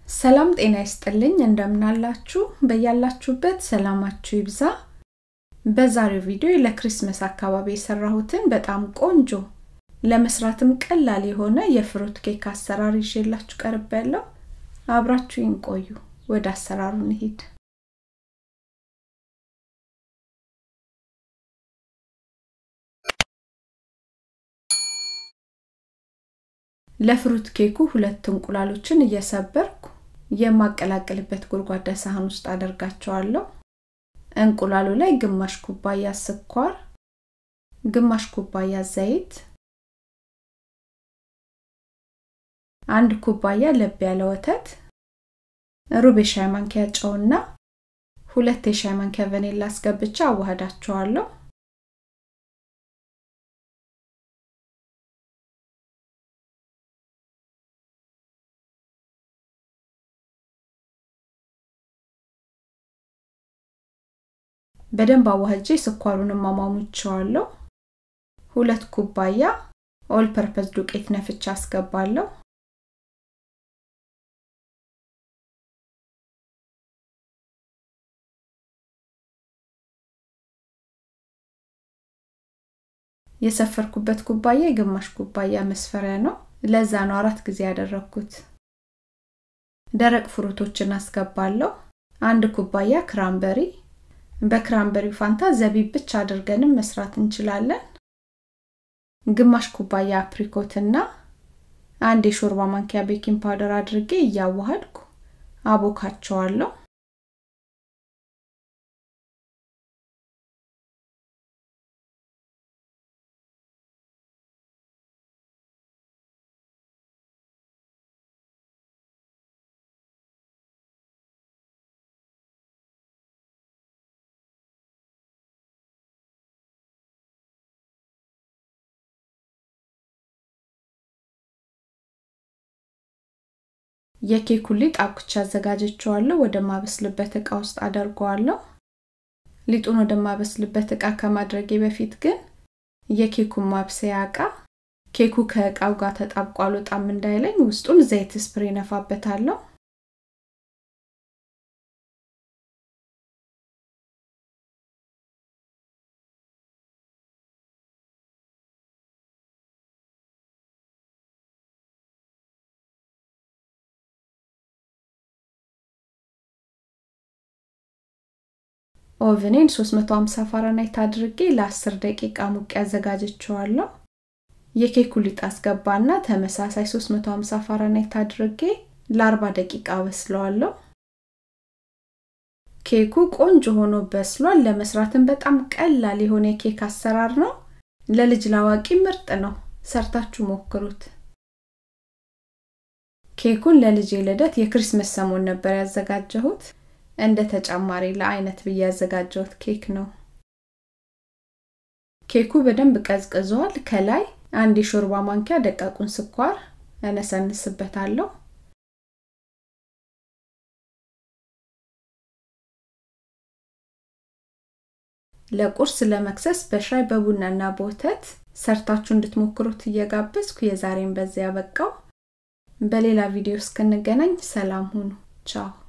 ሰላም ጤና ይስጥልኝ እንደምናላችሁ በያላችሁበት ሰላማችሁ ይብዛ በዛሬው ቪዲዮ ለክሪስመስ አካባቢ የሰራሁትን በጣም ቆንጆ ለመስራትም ቀላል የሆነ የፍሩት ኬክ አሰራር ይዤላችሁ ቀርብ ያለው አብራችሁ ቆዩ ወደ አሰራሩ እንሂድ ለፍሩት ኬኩ ሁለት እንቁላሎችን እየሰበርኩ የማቀላቅልበት ጎድጓዳ ሳህን ውስጥ አደርጋቸዋለሁ እንቁላሉ ላይ ግማሽ ኩባያ ስኳር ግማሽ ኩባያ ዘይት አንድ ኩባያ ለብ ያለ ወተት ሩብ የሻይ ማንኪያ ጨውና ሁለት የሻይ ማንኪያ ቫኒላ አስገብቻ አዋህዳቸዋለሁ በደንብ አዋህጄ ስኳሩን ማሟሙቸዋለሁ ሁለት ኩባያ ኦል ፐርፐስ ዱቄት ነፍቻ አስገባለሁ የሰፈርኩበት ኩባያ የግማሽ ኩባያ መስፈሪያ ነው ለዛ ነው አራት ጊዜ ያደረግኩት ደረቅ ፍሩቶችን አስገባለሁ አንድ ኩባያ ክራምበሪ በክራምበሪ ፋንታ ዘቢብ ብቻ አድርገንም መስራት እንችላለን ግማሽ ኩባያ አፕሪኮትና አንድ የሾርባ ማንኪያ ቤኪንግ ፓውደር አድርጌ እያዋሃድኩ አቦካቸዋለሁ የኬኩ ሊጥ አኩቻ አዘጋጀቸዋለሁ ወደ ማበስልበት እቃ ውስጥ አደርገዋለሁ ሊጡን ወደ ማበስልበት እቃ ከማድረጌ በፊት ግን የኬኩን ማብሰያ እቃ ኬኩ ከእቃው ጋር ተጣብቆ አልወጣም እንዳይለኝ ውስጡን ዘይት ስፕሬ ነፋበታለሁ ኦቨኔን 350 ፋራናይት አድርጌ ለ10 ደቂቃ ሙቅ ያዘጋጀቸዋለሁ የኬኩ ሊጥ አስገባና ተመሳሳይ 350 ፋራናይት አድርጌ ለ40 ደቂቃ በስለዋለሁ ኬኩ ቆንጆ ሆኖ በስሏል ለመስራትም በጣም ቀላል የሆነ የኬክ አሰራር ነው ለልጅ ላዋቂ ምርጥ ነው ሰርታችሁ ሞክሩት ኬኩን ለልጅ ልደት የክሪስመስ ሰሞን ነበር ያዘጋጀሁት እንደ ተጨማሪ ለአይነት ብዬ ያዘጋጀሁት ኬክ ነው ኬኩ በደንብ ቀዝቅዟል ከላይ አንድ የሾርባ ማንኪያ ደቃቁን ስኳር እነሰንስበታለሁ ለቁርስ ለመክሰስ በሻይ በቡናና በወተት ሰርታችሁ እንድትሞክሩት እየጋበዝኩ የዛሬን በዚያ በቃው በሌላ ቪዲዮ እስክንገናኝ ሰላም ሁኑ ቻው